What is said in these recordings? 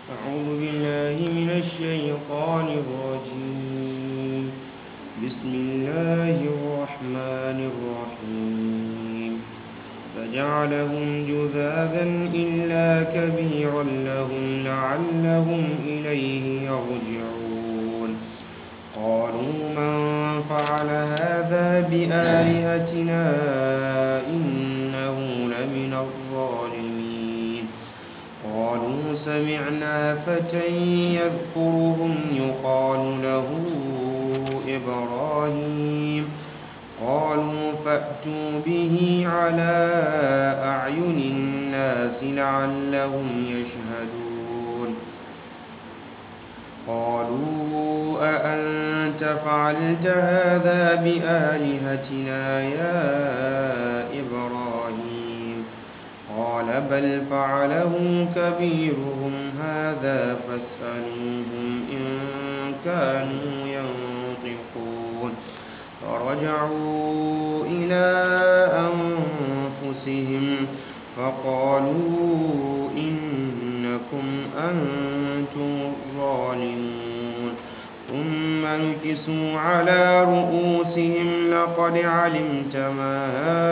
أعوذ بالله من الشيطان الرجيم بسم الله الرحمن الرحيم فجعلهم جذاذا إلا كبيرا لهم لعلهم إليه يرجعون قالوا من فعل هذا بآلهتنا إنه لمن الظالمين قالوا سمعنا فتى يذكرهم يقال له إبراهيم قالوا فأتوا به على أعين الناس لعلهم يشهدون قالوا أأنت فعلت هذا بآلهتنا يا إبراهيم قال بل فعله كبيرهم هذا فاسألوهم إن كانوا ينطقون فرجعوا إلى أنفسهم فقالوا إنكم أنتم الظالمون ثم نكسوا على رؤوسهم لقد علمت ما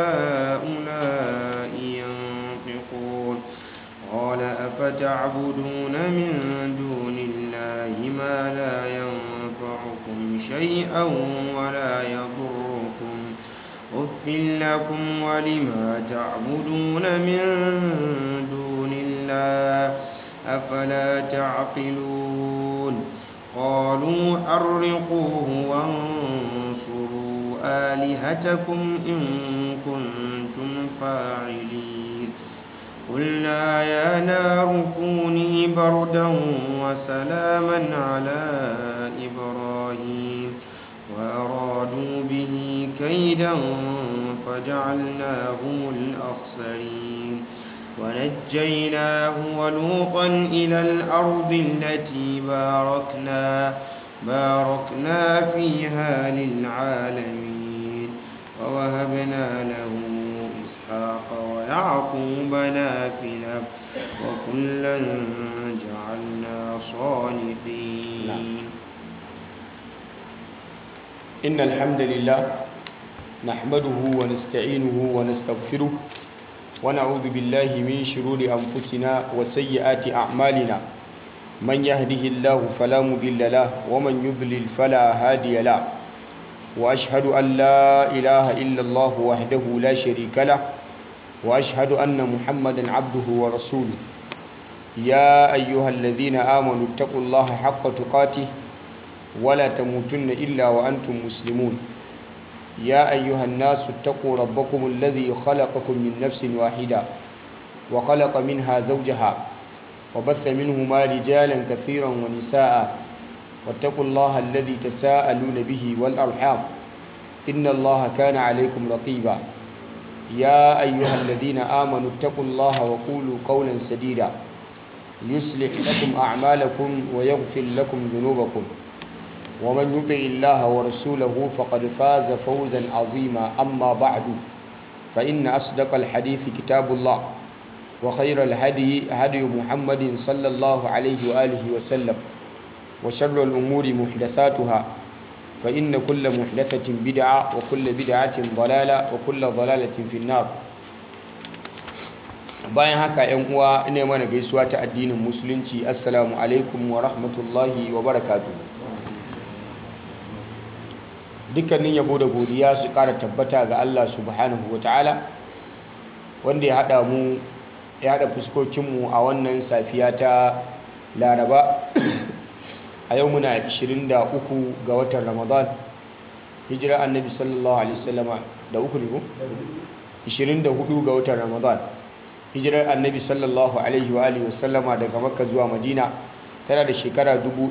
هؤلاء ينطقون قال أفتعبدون من دون الله ما لا ينفعكم شيئا ولا يضركم أف لكم ولما تعبدون من دون الله أفلا تعقلون قالوا حرقوه وانصروا آلهتكم إن كنتم فاعلين قلنا يا نار كوني بردا وسلاما على إبراهيم وأرادوا به كيدا فجعلناهم الأخسرين ونجيناه ولوطا إلى الأرض التي باركنا باركنا فيها للعالمين ووهبنا له إسحاق ويعقوب نافلة وكلا جعلنا صالحين إن الحمد لله نحمده ونستعينه ونستغفره ونعوذ بالله من شرور أنفسنا وسيئات أعمالنا من يهده الله فلا مضل له ومن يضلل فلا هادي له وأشهد أن لا إله إلا الله وحده لا شريك له وأشهد أن محمدا عبده ورسوله يا أيها الذين آمنوا اتقوا الله حق تقاته ولا تموتن إلا وأنتم مسلمون يا أيها الناس اتقوا ربكم الذي خلقكم من نفس واحدة وخلق منها زوجها وبث منهما رجالا كثيرا ونساء واتقوا الله الذي تساءلون به والأرحام إن الله كان عليكم رقيبا يا أيها الذين آمنوا اتقوا الله وقولوا قولا سديدا يصلح لكم أعمالكم ويغفر لكم ذنوبكم ومن يطع الله ورسوله فقد فاز فوزا عظيما أما بعد فإن أصدق الحديث كتاب الله وخير الهدي هدي محمد صلى الله عليه وآله وسلم وشر الأمور محدثاتها فإن كل محدثة بدعة وكل بدعة ضلالة وكل ضلالة في النار bayan haka yan uwa ina mana gaisuwa ta addinin musulunci assalamu alaikum wa rahmatullahi wa barakatuh dukkanin yabo da godiya su kara tabbata ga Allah subhanahu wa ta'ala wanda ya hada mu ya hada fuskokinmu a wannan safiya ta laraba a yau muna 23 ga watan ramadan hijira annabi sallallahu alaihi wasallama da uku ne ko 24 ga watan ramadan hijirar annabi sallallahu alaihi wa alihi wasallama daga makka zuwa madina tana da shekara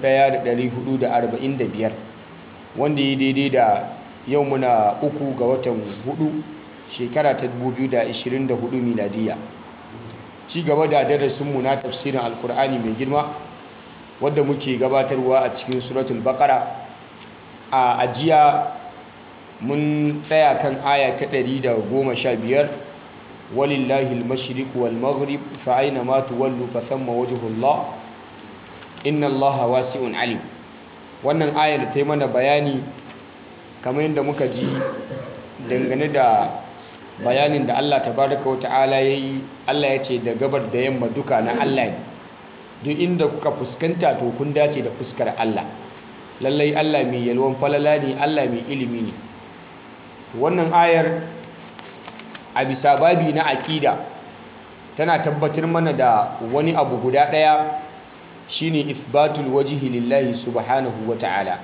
1445 wanda ya daidai da yau muna uku ga watan hudu shekara ta 2024 miladiya ci gaba da darasinmu na tafsirin alkur'ani mai girma wadda muke gabatarwa a cikin suratul baqara a ajiya mun tsaya kan aya ta 115 walillahi al-mashriq wal maghrib fa aina ma tuwallu fa thamma wajhullah inna allaha wasi'un alim wannan ayar ta yi mana bayani kamar yadda muka ji dangane da bayanin da Allah tabaraka wa ta'ala yayi Allah ya ce da gabar da yamma duka na Allah ne duk inda kuka fuskanta to kun dace da fuskar Allah lallai Allah mai yalwan falala ne Allah mai ilimi ne wannan ayar a bisa babi na aƙida tana tabbatar mana da wani abu guda ɗaya shine ithbatul wajhi lillahi subhanahu wa ta'ala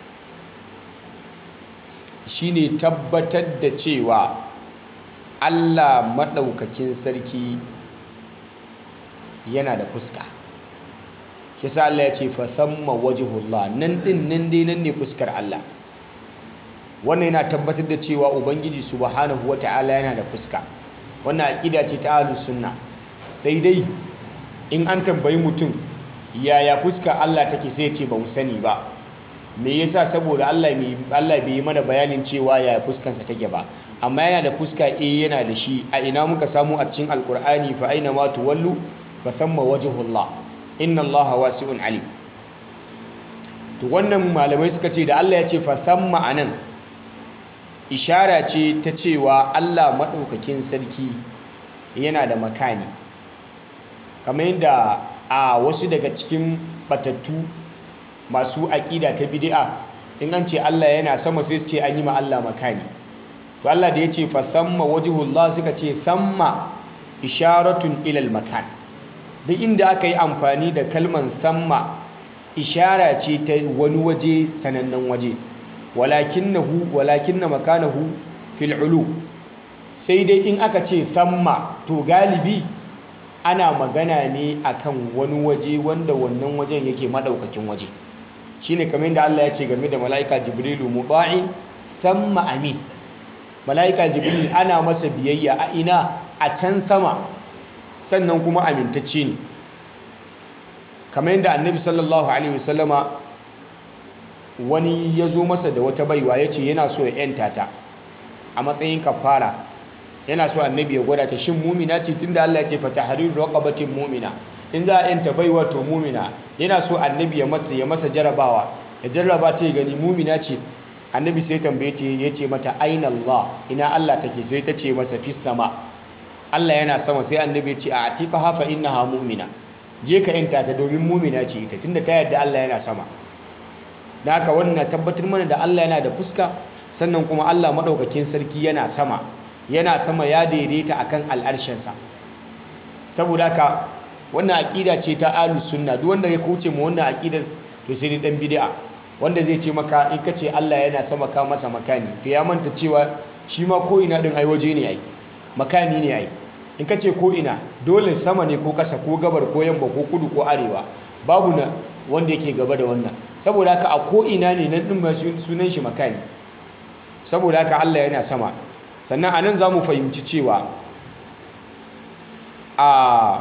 shine tabbatar da cewa Allah maɗaukakin sarki yana da fuska shi sa Allah ya ce fa thamma wajhullah nan din nan dai nan ne fuskar Allah wannan yana tabbatar da cewa ubangiji subhanahu wata'ala yana da fuska wannan aqida ce ta ahlus sunna sai dai in an tambayi mutum yaya fuska Allah take sai ya ce ba mu sani ba me yasa saboda Allah mai Allah bai yi mana bayanin cewa yaya fuskansa take ba amma yana da fuska eh yana da shi a ina muka samu a cikin alqur'ani fa aina ma tuwallu fa thamma wajhullah inna allaha wasi'un alim to wannan malamai suka ce da Allah ya ce fa thamma anan ishara ce ta cewa Allah madaukakin sarki yana da makani kamar yadda a wasu daga cikin batattu masu aƙida ta bid'a in an ce Allah yana sama sai su ce an yi ma Allah makani to Allah da ya ce fa thamma wajhullah suka ce thamma isharatun ilal makan duk inda aka yi amfani da kalman thamma ishara ce ta wani waje sanannen waje walakinnahu walakinna makanahu fil ulu sai dai in aka ce thamma to galibi ana magana ne akan wani waje wanda wannan wajen yake madaukakin waje shine kamar da Allah ya ce game da mala'ika jibrilu muta'in thamma amin mala'ika jibril ana masa biyayya a ina a can sama sannan kuma amintacce ne kamar yadda annabi sallallahu alaihi wasallama wani ya zo masa da wata baiwa ya ce yana so ya yanta ta a matsayin kafara yana so annabi ya gwada ta shin mumina ce tunda Allah ya ce fa tahriru raqabatin mumina in za a yanta baiwa to mumina yana so annabi ya masa ya masa jarabawa ya jarraba ta ya gani mumina ce annabi sai tambaye ta ya ce mata aina Allah ina Allah take sai ta ce masa fis sama Allah yana sama sai annabi ya ce a atiqa hafa innaha mu'mina je ka yanta ta domin mu'mina ce ita tunda ta yarda Allah yana sama da haka wannan tabbatar mana da Allah yana da fuska sannan kuma Allah madaukakin sarki yana sama yana sama ya daidaita akan al'arshinsa saboda haka wannan aqida ce ta ahlus sunna duk wanda ya kauce mu wannan aqidar to sai dai dan bid'a wanda zai ce maka in ka ce Allah yana sama ka masa makani to ya manta cewa shi ma ko ina din ai waje ne ai makani ne ai in ka ce ko ina dole sama ne ko kasa ko gabar ko yamma ko kudu ko arewa babu na wanda yake gaba da wannan saboda haka a ko ina ne nan din ma sunan shi makani saboda haka Allah yana sama sannan anan zamu fahimci cewa a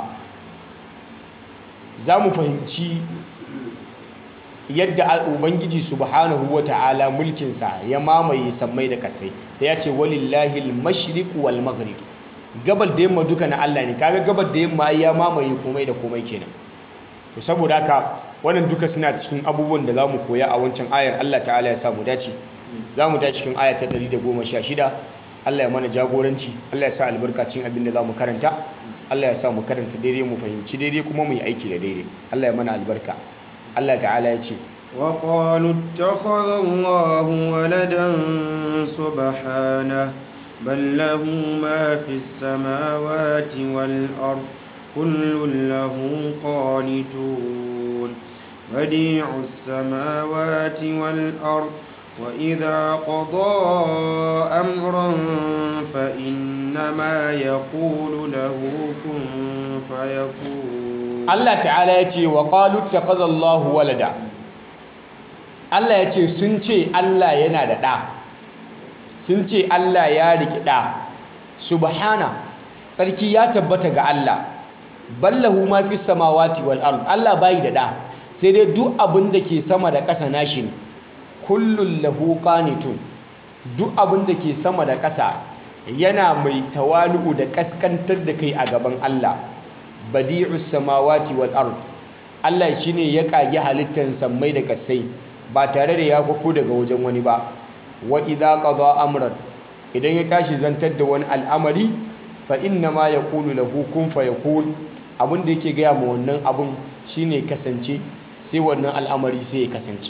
zamu fahimci yadda ubangiji subhanahu wata'ala mulkinsa ya mamaye sammai da kasai da ya ce walillahi al-mashriq wal maghrib gabar da yamma duka na Allah ne kaga gabar da yamma ya mamaye komai da komai kenan to saboda haka wannan duka suna cikin abubuwan da zamu koya a wancan ayar Allah ta'ala ya sa mu dace zamu tashi cikin aya ta 116 Allah ya mana jagoranci Allah ya sa albarka cikin abin da zamu karanta Allah ya sa mu karanta daidai mu fahimci daidai kuma mu yi aiki da daidai Allah ya mana albarka Allah ta'ala ya ce وقالوا اتخذ الله ولدا سبحانه بل له ما في السماوات والأرض كل له قانتون بديع السماوات والأرض وإذا قضى أمرا فإنما يقول له كن فيكون Allah ta'ala ya ce wa qalu takhadallahu walada Allah ya ce sun ce Allah yana da ɗa sun ce Allah ya riki ɗa subhana tsarki ya tabbata ga Allah ballahu ma fi samawati wal ard Allah bai da ɗa sai dai duk abin da ke sama da ƙasa nashi ne kullun lahu qanitun duk abin da ke sama da ƙasa yana mai tawalu da kaskantar da kai a gaban Allah badi'us samawati wal ard Allah shine ya kage halittar sammai da kasai ba tare da ya kwafo daga wajen wani ba wa idza qada amran idan ya tashi zantar da wani al'amari fa inna ma yaqulu lahu kun fayakun abin da yake gaya ma wannan abun shine kasance sai wannan al'amari sai ya kasance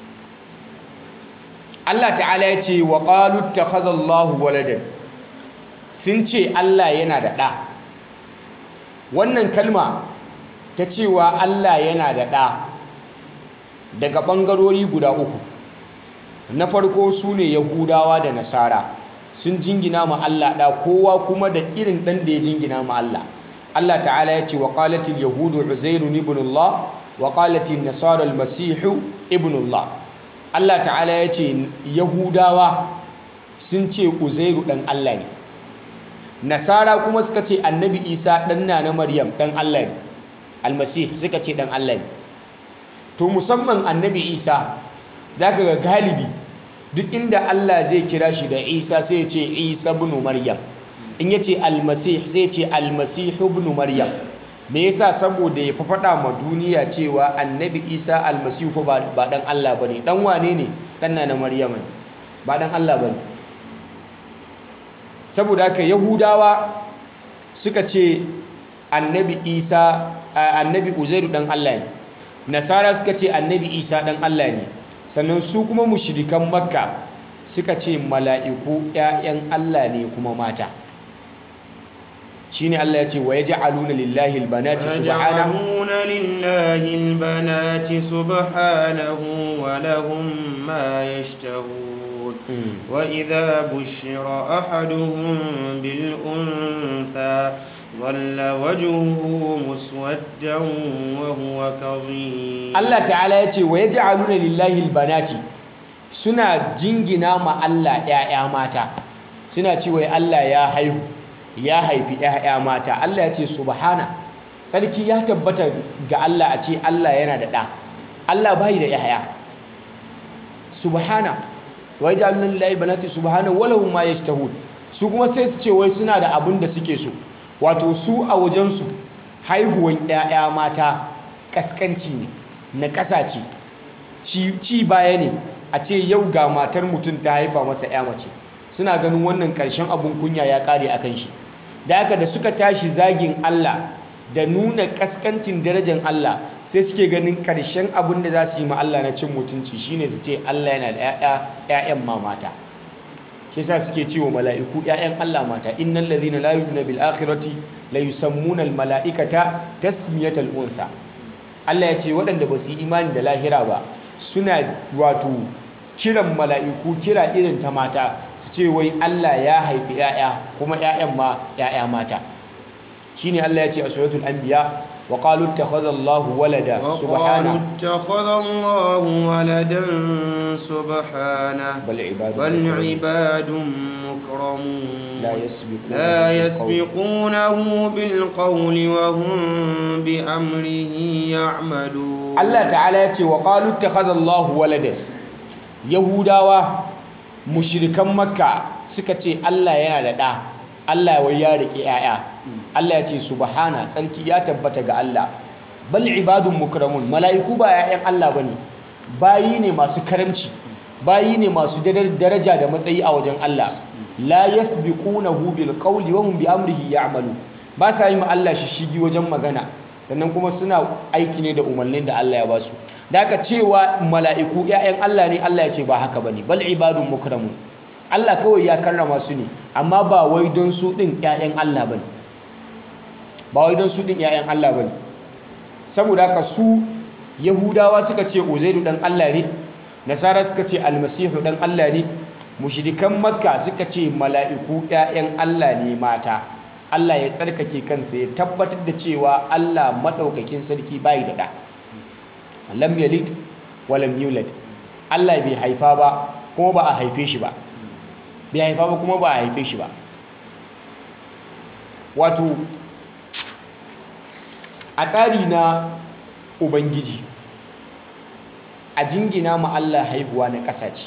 Allah ta'ala ya ce wa qalu ittakhadha Allahu waladan sun ce Allah yana da ɗa wannan kalma ta cewa Allah yana da ɗa daga ɓangarori guda uku na farko su ne yahudawa da nasara sun jingina ma Allah ɗa kowa kuma da irin ɗan da ya jingina ma Allah Allah ta'ala ya ce wa qalatil yahudu uzairu ibn Allah wa qalatil nasara almasihu ibn Allah Allah ta'ala ya ce yahudawa sun ce uzairu ɗan Allah ne nasara kuma suka ce annabi isa ɗan na na maryam ɗan Allah ne almasih suka ce ɗan Allah ne to musamman annabi isa za ka ga galibi duk inda Allah zai kira shi da isa sai ce isa ibn maryam in ya ce almasih sai ce almasih ibn maryam me yasa saboda ya fa faɗa ma duniya cewa annabi isa almasihu ba ɗan Allah ba ne ɗan wane ne ɗan na na maryam ne ba ɗan Allah ba ne saboda haka yahudawa suka ce annabi isa annabi uzairu dan Allah ne nasara suka ce annabi isa dan Allah ne sannan su kuma mushrikan makka suka ce mala'iku ƴaƴan Allah ne kuma mata shine Allah ya ce wa yaj'aluna lillahi albanati subhanahu يجعلون لله البنات سبحانه ولهم ما يشتهون وإذا بشر أحدهم بالأنثى ظل وجهه مسودا وهو كظيم Allah ta'ala ya ce wa yaj'aluna lillahi albanati suna jingina ma Allah ƴaƴa mata suna cewa Allah ya haihu ya haifi ƴaƴa mata Allah ya ce subhana sarki ya tabbata ga Allah a ce Allah yana da ɗa Allah bai da ƴaƴa subhana wa yaj'aluna lillahi banati subhana wa lahum ma yashtahun su kuma sai su ce wai suna da abin da suke so wato su a wajen su haihuwan ƴaƴa mata kaskanci ne na ƙasa ce ci baya ne a ce yau ga matar mutum ta haifa masa ƴa mace suna ganin wannan ƙarshen abun kunya ya ƙare akan shi da haka da suka tashi zagin Allah da nuna kaskancin darajar Allah sai suke ganin ƙarshen abin da za su yi ma Allah na cin mutunci shine su ce Allah yana da ‘ya'yan ma mata shi sa suke cewa mala'iku ‘ya'yan Allah mata innal ladhina la yu'minuna bil akhirati la yusammuna al mala'ikata tasmiyatal unsa Allah ya ce waɗanda ba su yi imani da lahira ba suna wato kiran mala'iku kira irin ta mata su ce wai Allah ya haifi ‘ya'ya kuma ‘ya'yan ma ‘ya'ya mata shine Allah ya ce a suratul anbiya wa qalu ittakhadha Allahu walada subhana وقالوا اتخذ الله ولدا سبحانه bal ibadu بل عباد مكرمون la yasbiquna لا يسبقونه بالقول وهم بأمره يعملون Allah ta'ala ya ce wa qalu ittakhadha Allahu walada yahudawa mushrikan makka suka ce Allah yana da ɗa Allah wai ya riƙe 'ya'ya Allah ya ce subhana tsarki ya tabbata ga Allah bal ibadun mukramun mala'iku ba 'ya'yan Allah bane bayi ne masu karamci bayi ne masu dadar- daraja da matsayi a wajen Allah la yasbiqunahu bil qawli wa hum bi amrihi ya'malu ba sa yi ma Allah shishigi wajen magana sannan kuma suna aiki ne da umarnin da Allah ya ba su da aka cewa mala'iku 'ya'yan Allah ne Allah ya ce ba haka bane bal ibadun mukramun Allah kawai ya karrama su ne amma ba wai don su ɗin 'ya'yan Allah bane ba wai don su ɗin 'ya'yan Allah bane saboda haka su Yahudawa suka ce Uzairu dan Allah ne Nasara suka ce Almasihu dan Allah ne mushrikan Makka suka ce mala'iku 'ya'yan Allah ne mata Allah ya tsarkake kansa ya tabbatar da cewa Allah madaukakin sarki bai da ɗa lam yalid wa lam yulad Allah bai haifa ba kuma ba a haife shi ba bai haifa ba kuma ba a haife shi ba wato a tsari na ubangiji a jingina ma Allah haihuwa na ƙasa ce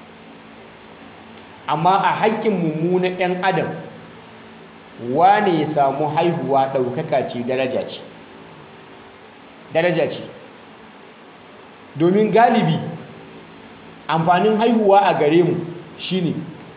amma a haƙƙin mummunan 'yan adam wane ya samu haihuwa ɗaukaka ce daraja ce daraja ce domin galibi amfanin haihuwa a gare mu shine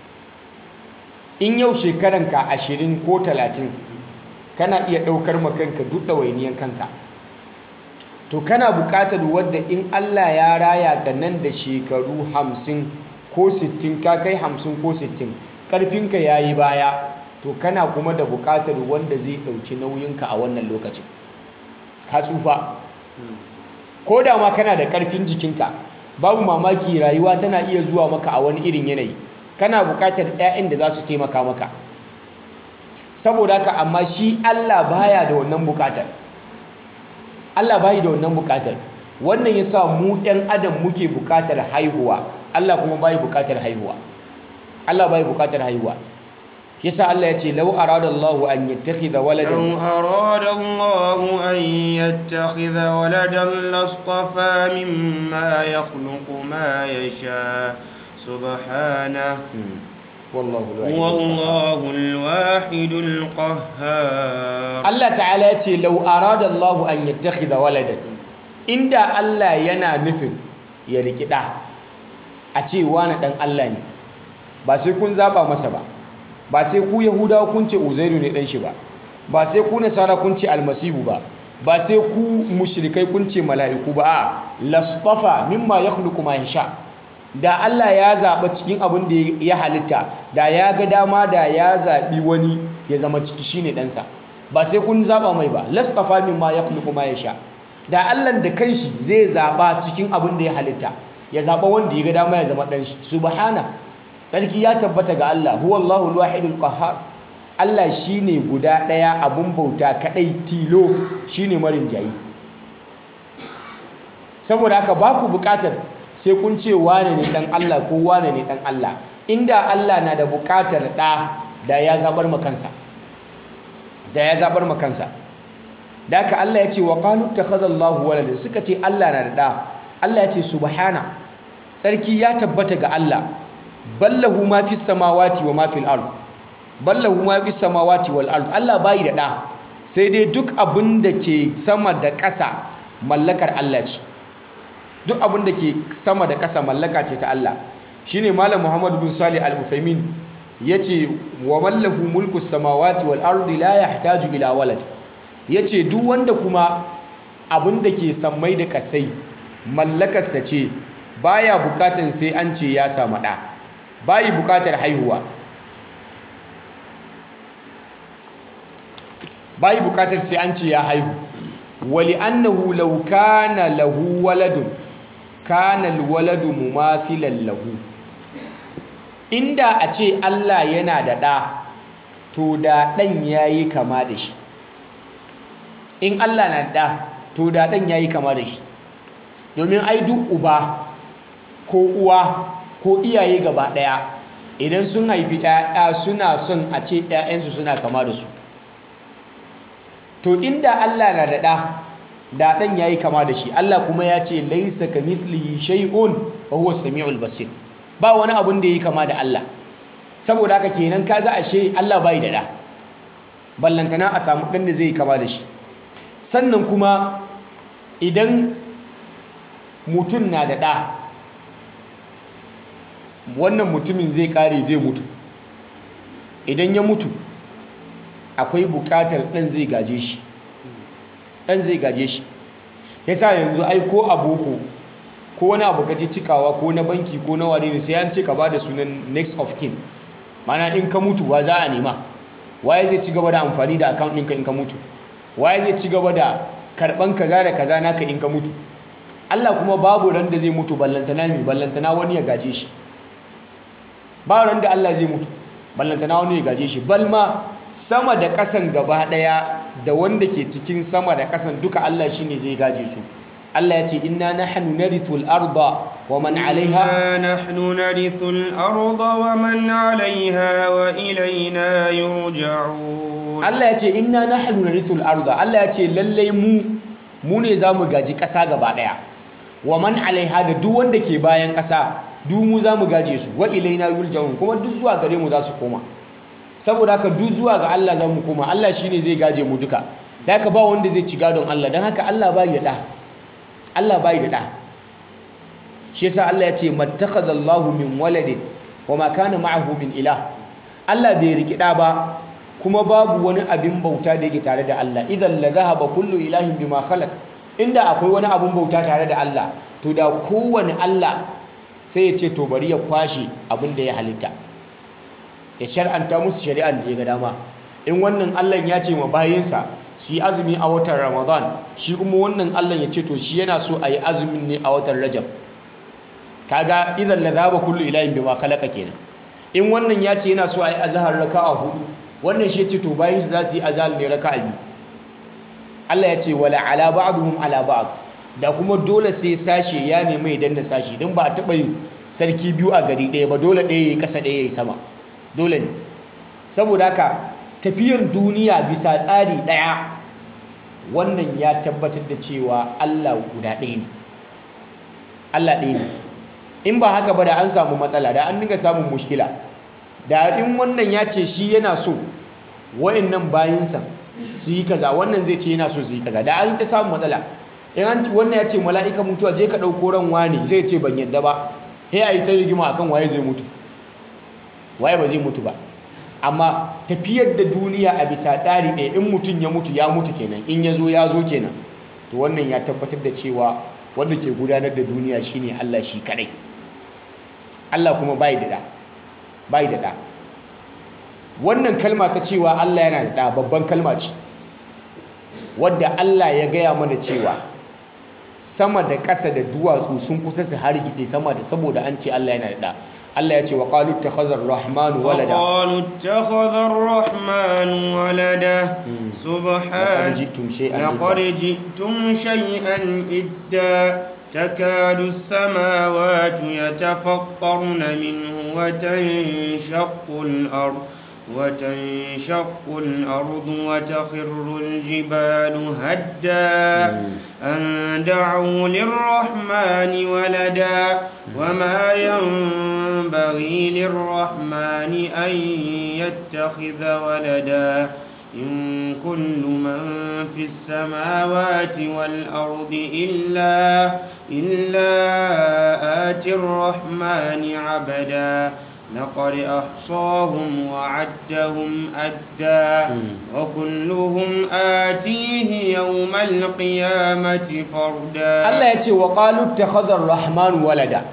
in yau shekaranka ashirin ko talatin kana iya ɗaukar makanka duk ɗawainiyan kanka to kana buƙatar wadda in Allah ya raya ga nan da shekaru hamsin ko sittin ka kai hamsin ko sittin ƙarfinka ya yi baya to kana kuma da buƙatar wanda zai ɗauki nauyinka a wannan lokacin ka tsufa ko da ma kana da ƙarfin jikinka babu mamaki rayuwa tana iya zuwa maka a wani irin yanayi kana buƙatar 'ya'yan da za su taimaka maka saboda haka amma shi Allah baya da wannan buƙatar Allah bayi da wannan buƙatar wannan yasa mu ɗan adam muke buƙatar haihuwa Allah kuma bayi buƙatar haihuwa Allah bayi buƙatar haihuwa yasa Allah ya ce law arada Allah an yattakhidha waladan لو أراد الله أن يتخذ ولدا لاصطفى مما يخلق ما يشاء سبحانه wallahu هو الله الواحد القهار Allah ta'ala ya ce lau arada Allah an yattakhidha waladan inda Allah yana nufin ya riki da a ce wani dan Allah ne ba sai kun zaba masa ba ba sai ku yahudawa kun ce uzairu ne dan shi ba ba sai ku nasara kun ce almasihu ba ba sai ku mushrikai kun ce mala'iku ba a lastafa mimma yakhluqu ma yasha da Allah ya zaɓa cikin abin da ya halitta da ya ga dama da ya zaɓi wani ya zama ciki shine ɗansa ba sai kun zaɓa mai ba lastafa min ma ya kuma ya sha da Allah da kanshi zai zaɓa cikin abin da ya halitta ya zaɓa wanda ya ga dama ya zama ɗanshi subhana sarki ya tabbata ga Allah huwa Allahu al-wahidul qahhar Allah shine guda ɗaya abun bauta kadai tilo shine marin jayi saboda haka ba ku buƙatar sai kun ce wane ne dan Allah ko wane ne dan Allah inda Allah na da bukatar da da ya zabar makansa da ya zabar makansa da haka Allah ya ce wa qalu takhadha Allahu walada suka ce Allah na da da Allah ya ce subhana sarki ya tabbata ga Allah ballahu ma fis samawati wa ma fil ard ballahu ma fis samawati wal ard Allah bai da da sai dai duk abin da ke sama da ƙasa mallakar Allah ce duk abin da ke sama da ƙasa mallaka ce ta Allah shine malam Muhammad bin Salih al-Uthaymin yace wa mallahu mulku samawati wal ardi la yahtaju ila walad yace duk wanda kuma abin da ke sammai da kasai mallakarsa ce baya bukatan sai an ce ya samu ɗa bayi bukatar haihuwa bayi bukatar sai an ce ya haihu wali annahu law kana lahu waladun kana alwaladu mumathilan lahu inda a ce Allah yana da ɗa to da ɗan yayi kama da shi in Allah na da to da ɗan yayi kama da shi domin ai duk uba ko uwa ko iyaye gaba ɗaya idan sun haifi ɗaya suna son a ce ɗayansu suna kama da su to inda Allah na da ɗa da ɗan yayi kama da shi Allah kuma ya ce laisa kamithlihi shay'un wa huwa samiul basir ba wani abun da yayi kama da Allah saboda haka kenan kaga ashe Allah bai da ɗa ballantana a samu ɗan da zai kama da shi sannan kuma idan mutum na da ɗa wannan mutumin zai ƙare zai mutu idan ya mutu akwai buƙatar ɗan zai gaje shi ɗan zai gaje shi ya sa yanzu ai ko a boko ko wani abu kaje cikawa ko na banki ko na wane ne sai an ce ka ba da sunan next of kin mana in ka mutu wa za a nema waye zai ci gaba da amfani da account ɗinka in ka mutu waye zai ci gaba da karɓan kaza da kaza naka in ka mutu Allah kuma babu ran da zai mutu ballantana mi ballantana wani ya gaje shi ba ran da Allah zai mutu ballantana wani ya gaje shi balma sama da ƙasan gaba ɗaya da wanda ke cikin sama da ƙasan duka Allah shine zai gaje su Allah ya ce inna nahnu narithul arda wa man 'alayha nahnu narithul arda wa man 'alayha wa ilayna yurja'un Allah ya ce inna nahnu narithul arda Allah ya ce lalle mu mu ne zamu gaji ƙasa gaba ɗaya wa man 'alayha da duk wanda ke bayan ƙasa duk mu zamu gaje su wa ilayna yurja'un kuma duk zuwa gare mu za su koma saboda haka duk zuwa ga Allah zamu koma Allah shine zai gaje mu duka da haka ba wanda zai ci gadon Allah don haka Allah bai da ɗa Allah bai da ɗa shi yasa Allah ya ce mattakhadallahu min waladin wa ma kana ma'ahu min ilah Allah bai riki ɗa ba kuma babu wani abin bauta da yake tare da Allah idan la zahaba kullu ilahin bima khalaq inda akwai wani abin bauta tare da Allah to da kowane Allah sai ya ce to bari ya kwashe abin da ya halitta ya shar'anta musu shari'an da ya ga dama in wannan Allah ya ce ma bayinsa su yi azumi a watan Ramadan shi kuma wannan Allah ya ce to shi yana so a yi azumin ne a watan Rajab kaga idan la zaba kullu ilahin bima khalaqa kenan in wannan ya ce yana so a yi azhar raka'a hudu wannan shi ya ce to bayinsa za su yi azhar ne raka'a biyu Allah ya ce wala ala ba'dhum ala ba'd da kuma dole sai sashe ya nemi ya danna sashi don ba a taɓa yin sarki biyu a gari ɗaya ba dole ɗaya ya yi ƙasa ɗaya ya yi sama dole ne saboda haka tafiyar duniya bisa tsari ɗaya wannan ya tabbatar da cewa Allah guda ɗaya ne Allah ɗaya ne in ba haka ba da an samu matsala da an dinga samun mushkila da in wannan ya ce shi yana so wa'annan bayinsa su yi kaza wannan zai ce yana so su yi kaza da an ta samu matsala in an wannan ya ce mala'ika mutuwa je ka ɗauko ran wani zai ce ban yadda ba he a yi ta rigima akan waye zai mutu waye ba zai mutu ba amma tafiyar da duniya a bisa tsari ɗaya in mutum ya mutu ya mutu kenan in ya zo ya zo kenan to wannan ya tabbatar da cewa wanda ke gudanar da duniya shine Allah shi kadai Allah kuma bai da da bai da da wannan kalma ta cewa Allah yana da da babban kalma ce wadda Allah ya gaya mana cewa sama da ƙasa da duwatsu sun kusa su hargitse sama da saboda an ce Allah yana da Allah ya ce wa qalu ittakhadha ar-rahmanu walada وقالوا اتخذ الرحمن ولدا لقد سبحان جئتم شيئا لقد إدا. جئتم شيئا إدا تكاد السماوات يتفطرن منه وتنشق الأرض وتنشق الأرض وتخر الجبال هدا أن دعوا للرحمن ولدا وما ينبغي للرحمن أن يتخذ ولدا إن كل من في السماوات والأرض إلا إلا آتي الرحمن عبدا لقد أحصاهم وعدهم أدا وكلهم آتيه يوم القيامة فردا Allah ya ce wa qalu ittakhadha ar-rahmanu walada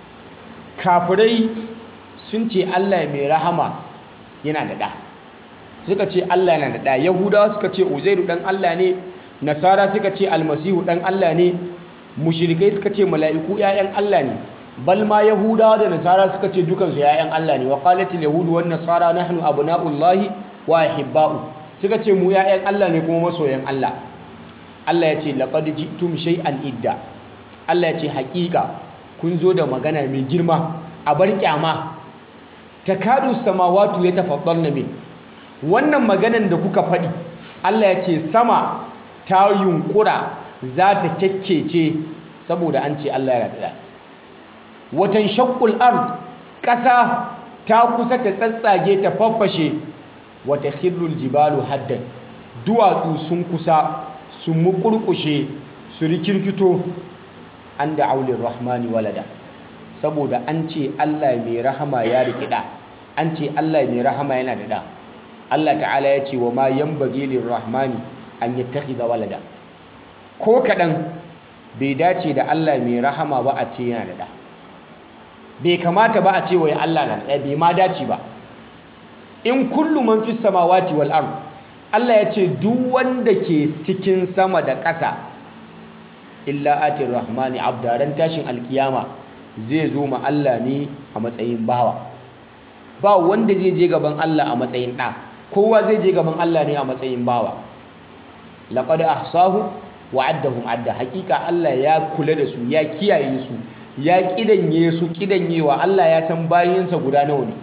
kafirai sun ce Allah mai rahama yana da da suka ce Allah yana da da yahudawa suka ce uzairu dan Allah ne nasara suka ce almasihu dan Allah ne mushrikai suka ce mala'iku ƴaƴan Allah ne bal ma yahudawa da nasara suka ce dukansu ƴaƴan Allah ne wa qalatil yahudu wan nasara nahnu abna'ullahi wa ahibba'u suka ce mu ƴaƴan Allah ne kuma masoyan Allah Allah ya ce laqad ji'tum shay'an idda Allah ya ce haƙiƙa kun zo da magana mai girma a bar kyama takadu samawatu yatafaddalna min wannan maganan da kuka faɗi Allah ya ce sama ta yunkura za ta kyakkece saboda an ce Allah ya da watan shaqqul ard ƙasa ta kusa ta tsatsage ta faffashe wata khirrul jibalu haddan duwatsu sun kusa su mukurkushe su rikirkito an da aulin rahmani walada saboda an ce Allah mai rahama ya rikida an ce Allah mai rahama yana da da Allah ta'ala ya ce wa ma yanbaghi lirrahmani an yattakhidha walada ko kadan bai dace da Allah mai rahama ba a ce yana da da bai kamata ba a ce wai Allah na da bai ma dace ba in kullu man fis samawati wal ard Allah ya ce duk wanda ke cikin sama da ƙasa illa atir rahmani abdaran tashin alkiyama zai zo ma Allah ne a matsayin bawa ba wanda zai je gaban Allah a matsayin ɗa kowa zai je gaban Allah ne a matsayin bawa laqad ahsahu wa addahum adda hakika Allah ya kula da su ya kiyaye su ya kidanye su kidanyewa Allah ya san bayinsa guda nawa ne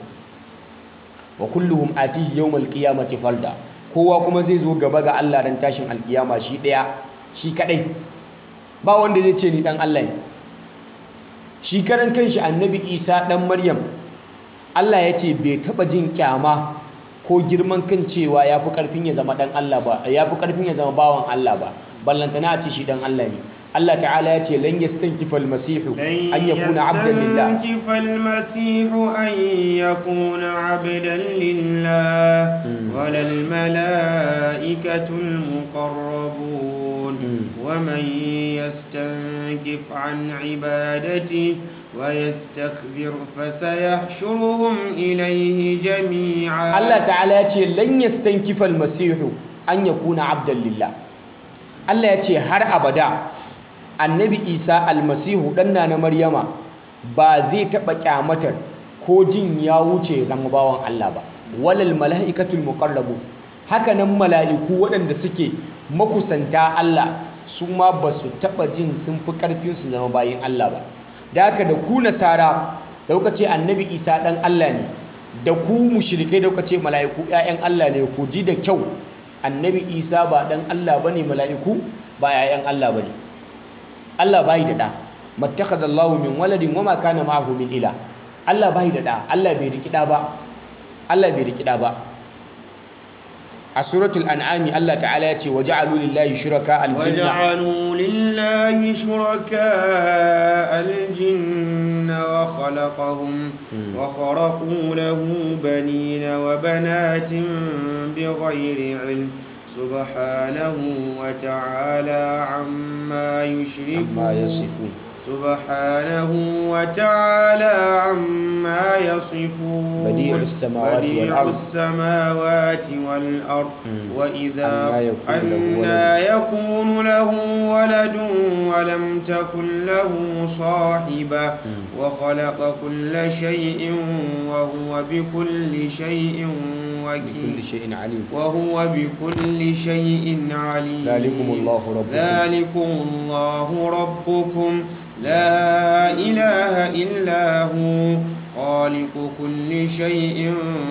wa kulluhum atihi yawmal qiyamati falda kowa kuma zai zo gaba ga Allah dan tashin alkiyama shi daya shi kadai ba wanda zai ce ni dan Allah ne shi karan kanshi annabi Isa dan Maryam Allah ya ce bai taba jin kyama ko girman kan cewa ya fi ƙarfin ya zama ɗan Allah ba ya fi ƙarfin ya zama bawan Allah ba ballantana a ce shi ɗan Allah ne Allah ta'ala ya ce lan yastankifa al-masihu an yakuna 'abdan lillah يستنكف المسيح أن يكون عبدا لله ولا الملائكة المقربون ومن يستنكف عن عبادته ويستكبر فسيحشرهم إليه جميعا Allah ta'ala ya ce lan yastankifa al-masihu an yakuna 'abdan lillah Allah ya ce har abada annabi Isa almasihu dan na Maryama ba zai taba kyamatar ko jin ya wuce zama bawan Allah ba walal mala'ikatul muqarrabu haka nan mala'iku waɗanda suke makusanta Allah su ma ba su taba jin sun fi karfin su zama bayin Allah ba da haka da ku nasara da kuka ce annabi Isa dan Allah ne da ku mushrikai da kuka ce mala'iku ƴaƴan Allah ne ku ji da kyau annabi Isa ba dan Allah bane mala'iku ba ƴaƴan Allah bane Allah bai da da mattakhadallahu min waladin wama kana ma'ahu min ila Allah bai da da Allah bai riki da ba Allah bai riki da ba a suratul an'ami Allah ta'ala ya ce waja'alu lillahi shuraka al-jinna وجعلوا لله شركاء الجن وخلقهم وخرقوا له بنين وبنات بغير علم سبحانه وتعالى عما يشركون amma yasifun سبحانه وتعالى عما يصفون بديع السماوات بديع والأرض. السماوات والأرض وإذا أنى يكون له أنى يكون له ولد ولم تكن له صاحبة وخلق كل شيء وهو بكل شيء بكل وكيل شيء عليم وهو بكل شيء عليم ذلكم الله ربكم. ذلكم الله ربكم لا إله إلا هو خالق كل شيء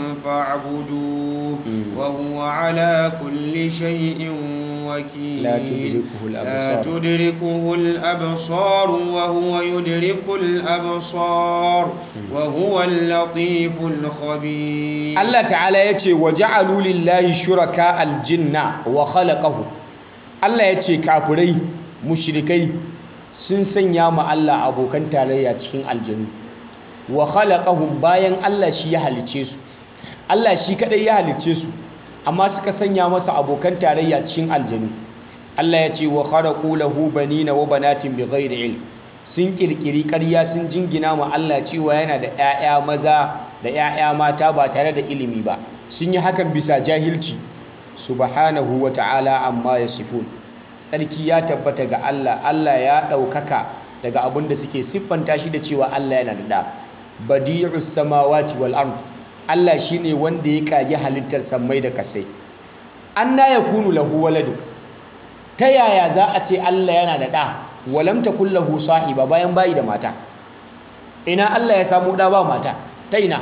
فاعبدوه وهو على كل شيء وكيل لا تدركه لا الأبصار تدركه الأبصار وهو يدرك الأبصار وهو اللطيف الخبير Allah ta'ala ya ce wa ja'alu lillahi shuraka aljinna wa khalaqahu Allah ya ce kafirai mushrikai sun sanya ma Allah abokan tarayya cikin aljanu wa khalaqahum bayan Allah shi ya halice su Allah shi kadai ya halice su amma suka sanya masa abokan tarayya cikin aljanu Allah ya ce wa kharaqu lahu banina wa banatin bighairi ilm sun kirkiri ƙarya sun jingina ma Allah cewa yana da 'ya'ya maza da 'ya'ya mata ba tare da ilimi ba sun yi hakan bisa jahilci subhanahu wa ta'ala amma yasifun tsarki ya tabbata ga Allah Allah ya ɗaukaka daga abin da suke siffanta shi da cewa Allah yana da ɗa badi'us samawati wal ard Allah shine wanda ya kage halittar sammai da kasai anna yakunu lahu waladu ta yaya za a ce Allah yana da ɗa walam takul lahu sahiba bayan bayi da mata ina Allah ya samu ɗa ba mata ta ina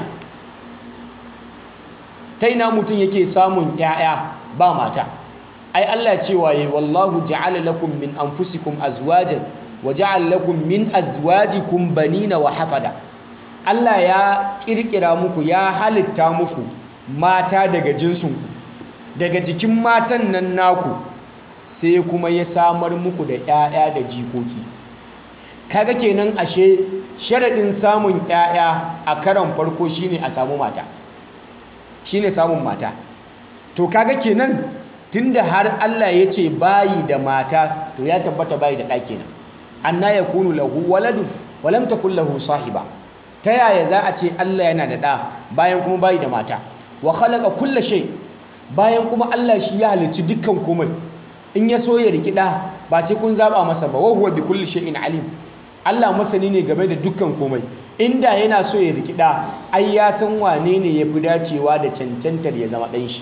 ta ina mutum yake samun ƴaƴa ba mata ai Allah cewa yayi wallahu ja'ala lakum min anfusikum azwajan wa ja'ala lakum min azwajikum banina wa hafada Allah ya kirkira muku ya halitta muku mata daga jinsinku daga jikin matan nan naku sai kuma ya samar muku da 'ya'ya da jikoki kaga kenan ashe sharaɗin samun 'ya'ya a karon farko shine a samu mata shine samun mata to kaga kenan tunda har Allah ya ce bayi da mata to ya tabbata bayi da ɗa kenan anna yakunu lahu waladun wa lam takul lahu sahiba ta yaya za a ce Allah yana da ɗa bayan kuma bayi da mata wa khalaqa kulla shay bayan kuma Allah shi ya halicci dukkan komai in ya so ya riki ɗa ba sai kun zaba masa ba wa huwa bi kulli shay'in alim Allah masani ne game da dukkan komai inda yana so ya riki ɗa ai ya san wane ne ya fi dacewa da cancantar ya zama ɗan shi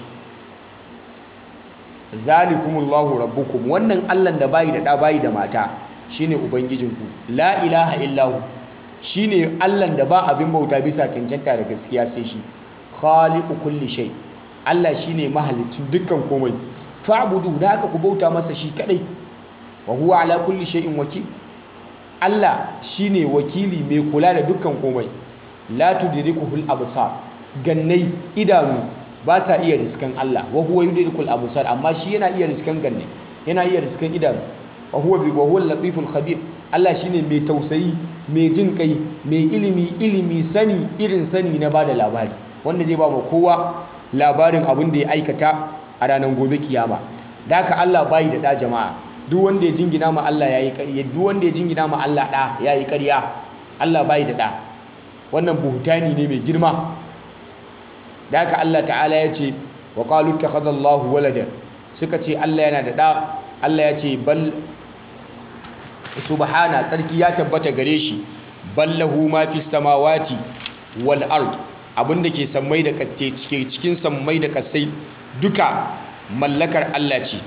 zalikumullahu rabbukum wannan Allah da bayi da ɗa bayi da mata shine ubangijinku la ilaha illahu shine Allah da ba abin bauta bisa cancanta da gaskiya sai shi khaliqu kulli shay Allah shine mahalicin dukkan komai fa'budu da haka ku bauta masa shi kadai wa huwa ala kulli shay'in wakil Allah shine wakili mai kula da dukkan komai la tudrikuhul absar gannai idanu ba sa iya riskan Allah wa huwa yudrikul absar amma shi yana iya riskan ganne yana iya riskan idanu wa huwa bi wa huwa latiful khabir Allah shine mai tausayi mai jin kai mai ilimi ilimi sani irin sani na bada labari wanda zai ba mu kowa labarin abin da ya aikata a ranar gobe kiyama da haka Allah bai da da jama'a duk wanda ya jingina ma Allah yayi ƙarya duk wanda ya jingina ma Allah da yayi ƙarya Allah bai da da wannan buhutani ne mai girma da haka Allah ta'ala ya ce wa qalu takhadallahu walada suka ce Allah yana da da Allah ya ce bal subhana tsarki ya tabbata gare shi ballahu ma fi samawati wal ard abinda ke sammai da katte cikin sammai da kasai duka mallakar Allah ce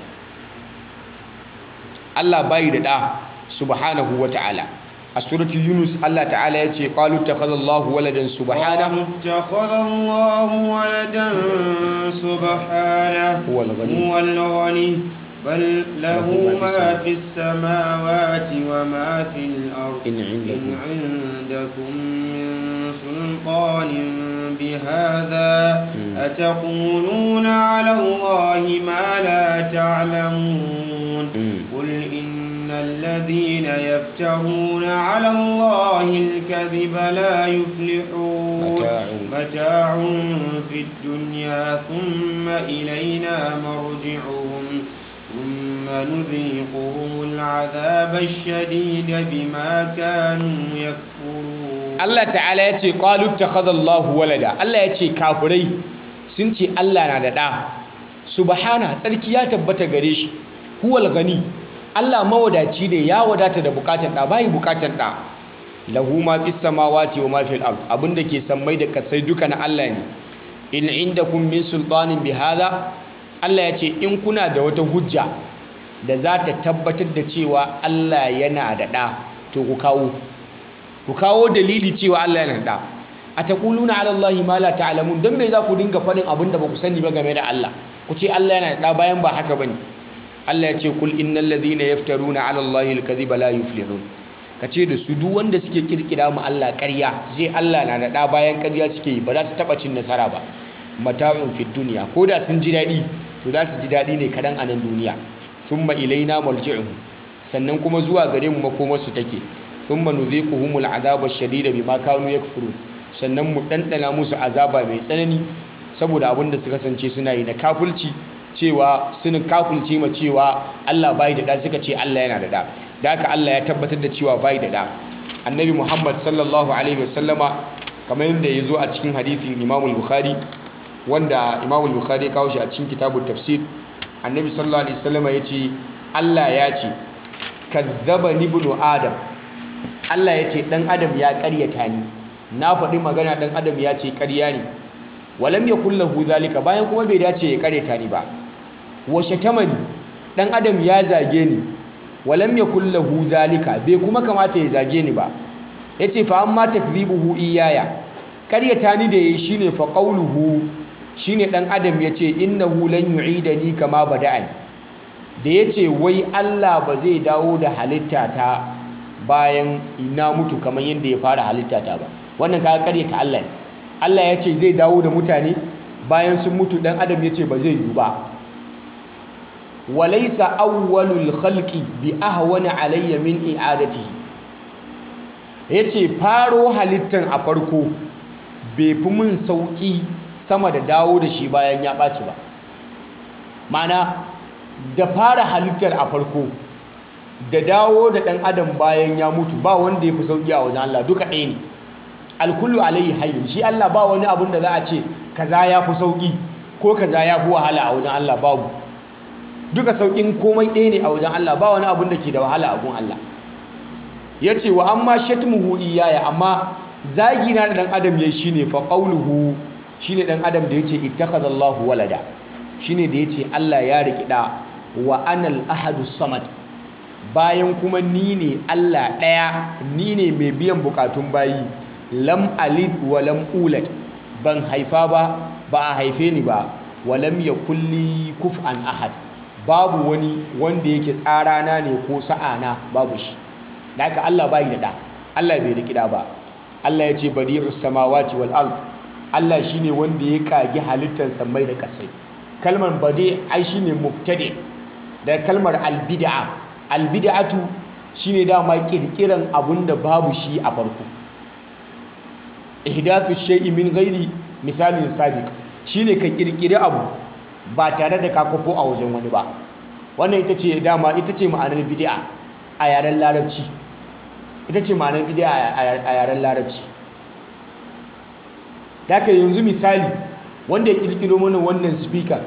Allah bai da da subhanahu wa ta'ala a suratul yunus Allah ta'ala ya ce qalu takhadallahu waladan subhana اتخذ الله ولدا سبحانه هو الغني. هو الغني بل له له ما ما في في السماوات وما في الأرض إن عندكم. إن عندكم من سلطان بهذا أتقولون على الله ما لا تعلمون مم. قل إن الذين يفترون على الله الكذب لا يفلحون متاع. متاع في الدنيا ثم إلينا مرجعهم ثم نذيقهم العذاب الشديد بما كانوا يكفرون Allah ta'ala ya ce qalu takhadallahu walada Allah ya ce kafirai sun ce Allah na da ɗa subhana tsarki ya tabbata gare shi huwal gani Allah mawadaci ne ya wadata da bukatan ɗa bai bukatan ɗa lahu ma fis samawati wa ma fil ard abinda ke sammai da kasai duka na Allah ne in indakum min sultanin bihadha Allah ya ce in kuna da wata hujja da za ta tabbatar da cewa Allah yana da ɗa to ku kawo ku kawo dalili cewa Allah yana da a taquluna ala Allahi ma la ta'lamun dan me za ku dinga faɗin abin da ba ku sani ba game da Allah ku ce Allah yana da bayan ba haka bane Allah ya ce kul innal ladhina yaftaruna ala Allahi al-kadhiba la yuflihun ka ce da su duk wanda suke kirkira mu Allah ƙarya sai Allah na da ɗa bayan ƙarya suke yi ba za su taɓa cin nasara ba mata'un fid duniya ko da sun ji daɗi to za su ji daɗi ne kaɗan a nan duniya thumma ilaina marji'uhum sannan kuma zuwa gare mu makomarsu take thumma nudhiquhumul azaba ash-shadida bima kanu yakfurun sannan mu dandana musu azaba mai tsanani saboda abin da suka kasance suna yi na kafulci cewa sun kafulce ma cewa Allah bai da da suka ce Allah yana da da da haka Allah ya tabbatar da cewa bai da da annabi Muhammad sallallahu alaihi wasallama kamar yadda ya zo a cikin hadithin Imam al-Bukhari wanda Imam al-Bukhari ya kawo shi a cikin kitabut tafsir annabi sallallahu alaihi wasallama ya ce Allah ya ce kazzabani ibnu adam Allah ya ce ɗan adam ya ƙaryata ni na faɗi magana ɗan adam ya ce ƙarya ne walam ya kullahu zalika bayan kuma bai dace ya ƙaryata ni ba wa shatamani ɗan adam ya zage ni walam ya kullahu zalika bai kuma kamata ya zage ni ba ya ce fa amma takzibuhu iyaya ƙaryata ni da yayi shine fa qawluhu shine ɗan adam ya ce innahu lan yu'idani kama bada'ani da ya ce wai Allah ba zai dawo da halitta ta bayan na mutu kamar yadda ya fara halitta ta ba wannan kaga karyata Allah ne Allah ya ce zai dawo da mutane bayan sun mutu dan adam ya ce ba zai yi ba walaysa awwalul khalqi bi ahwana alayya min i'adatihi yace faro halittan a farko bai fi mun sauki sama da dawo da shi bayan ya ɓaci ba ma'ana da fara halittar a farko da dawo da ɗan adam bayan ya mutu ba wanda ya fi sauƙi a wajen Allah duka ɗaya ne alkullu alayhi hayyin shi Allah ba wani abun da za a ce kaza ya fi sauƙi ko kaza ya fi wahala a wajen Allah babu duka sauƙin komai ɗaya ne a wajen Allah ba wani abun da ke da wahala a gun Allah ya ce wa amma shatmuhu iyaya amma zagi na da ɗan adam ya shi ne fa ƙauluhu shi ne ɗan adam da ya ce ittakhadallahu walada shi ne da ya ce Allah ya riƙi ɗa wa anal ahadu samad bayan kuma ni ne Allah ɗaya ni ne mai biyan bukatun bayi lam alid wa lam ulad ban haifa ba ba a haife ni ba wa lam yakulli kuf'an ahad babu wani wanda yake tsarana ne ko sa'ana babu shi da haka Allah bai da ɗa Allah bai riƙi ɗa ba Allah ya ce badi'us samawati wal ard Allah shine wanda ya kage halittar samai da kasai kalmar badi ai shine mubtadi da kalmar albid'a albid'atu shine dama kirkiran abun da babu shi a farko ihdathu shay'in min ghairi misalin sabiq shine ka kirkiri abu ba tare da ka kofo a wajen wani ba wannan ita ce dama ita ce ma'anar bid'a a yaren larabci ita ce ma'anar bid'a a yaren larabci daga yanzu misali wanda ya kirkiro mana wannan speaker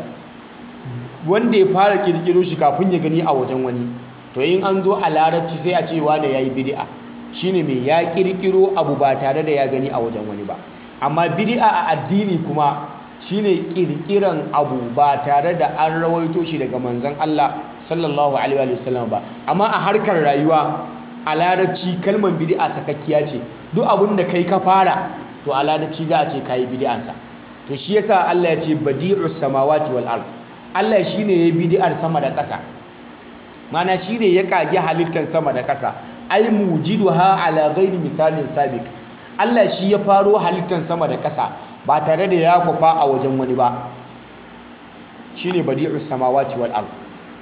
wanda ya fara kirkiro shi kafin ya gani a wajen wani to in an zo a larabci sai a ce wane yayi bid'a shine mai ya kirkiro abu ba tare da ya gani a wajen wani ba amma bid'a a addini kuma shine kirkiran abu ba tare da an rawaito shi daga manzon Allah sallallahu alaihi wa sallam ba amma a harkar rayuwa a larabci kalmar bid'a sakakkiya ce duk abin da kai ka fara to a larabci za a ce kayi bid'ansa to shi yasa Allah ya ce badi'us samawati wal ard Allah shine ya bid'ar sama da ƙasa mana shine ya kage halittar sama da ƙasa ai mujiduha ala ghairi misalin sabiq Allah shi ya faro halittar sama da ƙasa ba tare da ya kwafa a wajen wani ba shine badi'us samawati wal ard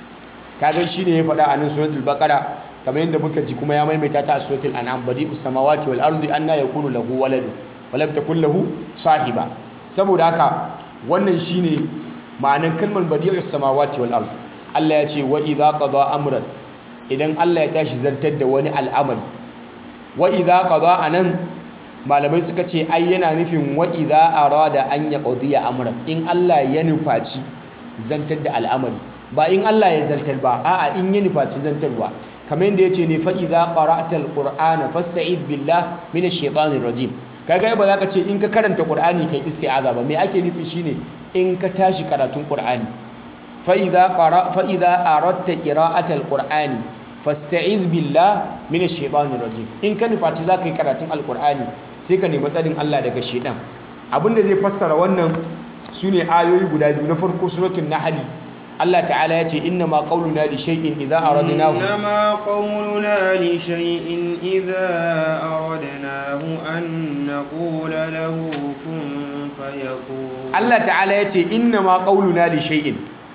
kaga shine ya faɗa a nan suratul baqara kamar yadda muka ji kuma ya maimaita ta a suratul an'am badi'us samawati wal ardi anna yakunu lahu waladu wa lam takul lahu sahiba saboda haka wannan shine ma'anar kalmar badi'us samawati wal ard Allah ya ce wa idza qada amran idan Allah ya tashi zartar da wani al'amari wa idza qada anan malamai suka ce ai yana nufin wa idza arada an yaqdiya amran in Allah ya nufaci zantar da al'amari ba in Allah ya zartar ba a'a in ya nufaci zantarwa kamar yadda yace ne fa idza qara'tal qur'ana fasta'id billah minash shaitanir rajim kaga ba za ka ce in ka karanta qur'ani kai isti'aza ba me ake nufi shine in ka tashi karatun qur'ani fa idza qara fa idza aradta qira'atal qur'ani fasta'iz billah minash shaitanir rajim in ka nufaci za ka yi karatun alqur'ani sai ka nemi tsarin Allah daga shaitan abinda zai fassara wannan sune ayoyi guda biyu na farko suratul nahl Allah ta'ala ya ce inna ma qauluna li shay'in idza aradnahu inna ma qauluna li shay'in idza aradnahu an naqula lahu kun fayakun Allah ta'ala ya ce inna ma qauluna li shay'in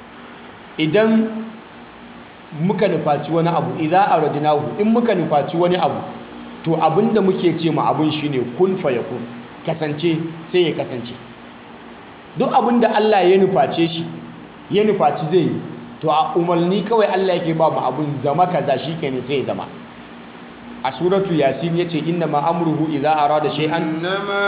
idan muka nufaci wani abu idza aradnahu in muka nufaci wani abu to abinda muke ce ma abun shine kun fayakun kasance sai ya kasance duk abinda Allah ya nuface shi ya nufaci zai yi to a umarni kawai Allah yake ba mu abun zama kaza shikenan sai ya zama a suratu yasin yace inna ma amruhu idza arada shay'an inna ma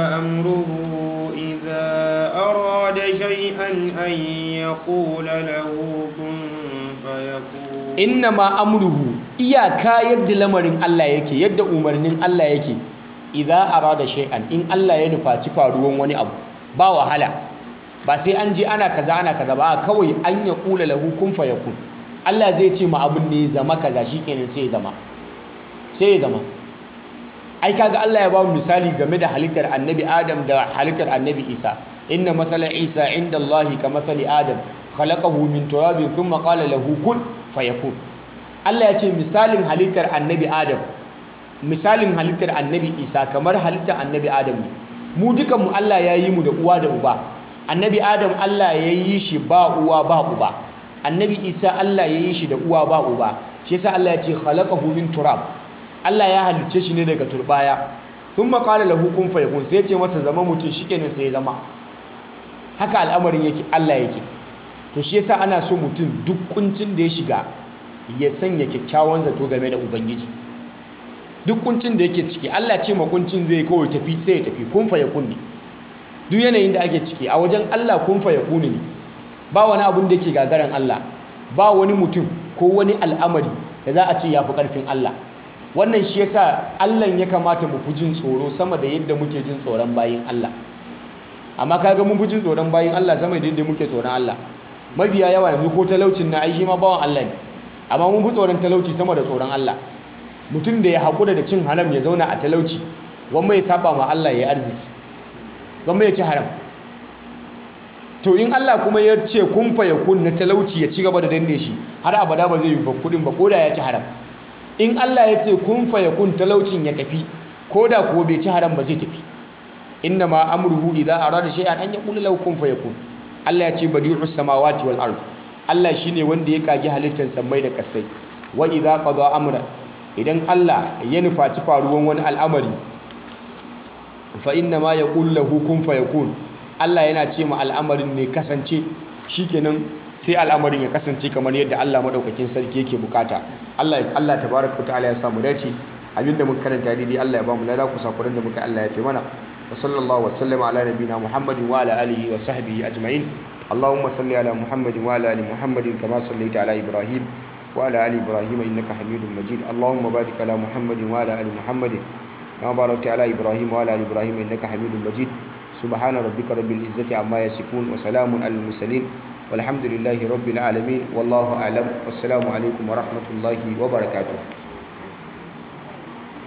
amruhu idza arada shay'an an yaqula lahu kun fayakun inna ma amruhu iyaka yadda lamarin Allah yake yadda umarnin Allah yake idza arada shay'an in Allah ya nufaci faruwan wani abu ba wahala ba sai an je ana kaza ana kaza ba kawai an ya kula lahu kun fayakun Allah zai ce ma abun ne zama kaza shikenan sai ya zama sai ya zama ai kaga Allah ya ba mu misali game da halittar annabi Adam da halittar annabi Isa inna masala Isa inda Allah ka masali Adam khalaqahu min turabin thumma qala lahu kun fayakun Allah ya ce misalin halittar annabi Adam misalin halittar annabi Isa kamar halittar annabi Adam ne mu dukanmu Allah ya yi mu da uwa da uba annabi adam Allah ya yi shi ba uwa ba uba annabi isa Allah ya yi shi da uwa ba uba shi yasa Allah ya ce khalaqahu min turab Allah ya halicce shi ne daga turbaya thumma qala lahu kun fayakun sai ya ce masa zama mutum shikenan sai ya zama haka al'amarin yake Allah yake to shi yasa ana so mutum duk kuncin da ya shiga ya sanya kyakkyawan zato game da ubangiji duk kuncin da yake ciki Allah ce ma kuncin zai kawai tafi sai ya tafi kun fayakun ne duk yanayin da ake ciki a wajen Allah kun fa yakuni ne ba wani abun da yake gagaran Allah ba wani mutum ko wani al'amari da za a ce yafi karfin Allah wannan shi yasa Allah ya kamata mu fi jin tsoro sama da yadda muke jin tsoron bayin Allah amma kaga mun fi jin tsoron bayin Allah sama da yadda muke tsoron Allah mabiya yawa yanzu ko talaucin na ai shi ma bawan Allah ne amma mun fi tsoron talauci sama da tsoron Allah mutum da ya haƙura da cin haram ya zauna a talauci wanda ya saba ma Allah ya arziki gwamma ya ci haram to in Allah kuma ya ce kun fa ya kun na talauci ya ci gaba da danne shi har abada ba zai yi ba kudin ba koda ya ci haram in Allah ya ce kun fa ya kun talaucin ya tafi koda kuwa bai ci haram ba zai tafi inna ma amruhu idza arada shay'an an yaqula lahu kun fayakun Allah ya ce badi'us samawati wal ard Allah shine wanda ya kage halittar samai da kasai wa idza qada amra idan Allah ya nufaci faruwan wani al'amari fa inna ma yaqulu lahu kun fayakun Allah yana ce ma al'amarin ne kasance shikenan sai al'amarin ya kasance kamar yadda Allah madaukakin sarki yake bukata Allah Allah tabaraka wa ta'ala ya samu dace abinda muka karanta daidai Allah ya ba mu lada ku sakuran da muka Allah ya fi mana wa sallallahu wa sallama ala nabina Muhammadin wa ala alihi wa sahbihi ajma'in اللهم صل على محمد وعلى ال محمد كما صليت على ابراهيم وعلى ال ابراهيم انك حميد مجيد اللهم بارك على محمد وعلى ال محمد كما باركت على ابراهيم وعلى ال ابراهيم انك حميد مجيد سبحان ربك رب العزه عما يصفون وسلام على المرسلين والحمد لله رب العالمين والله اعلم والسلام عليكم ورحمه الله وبركاته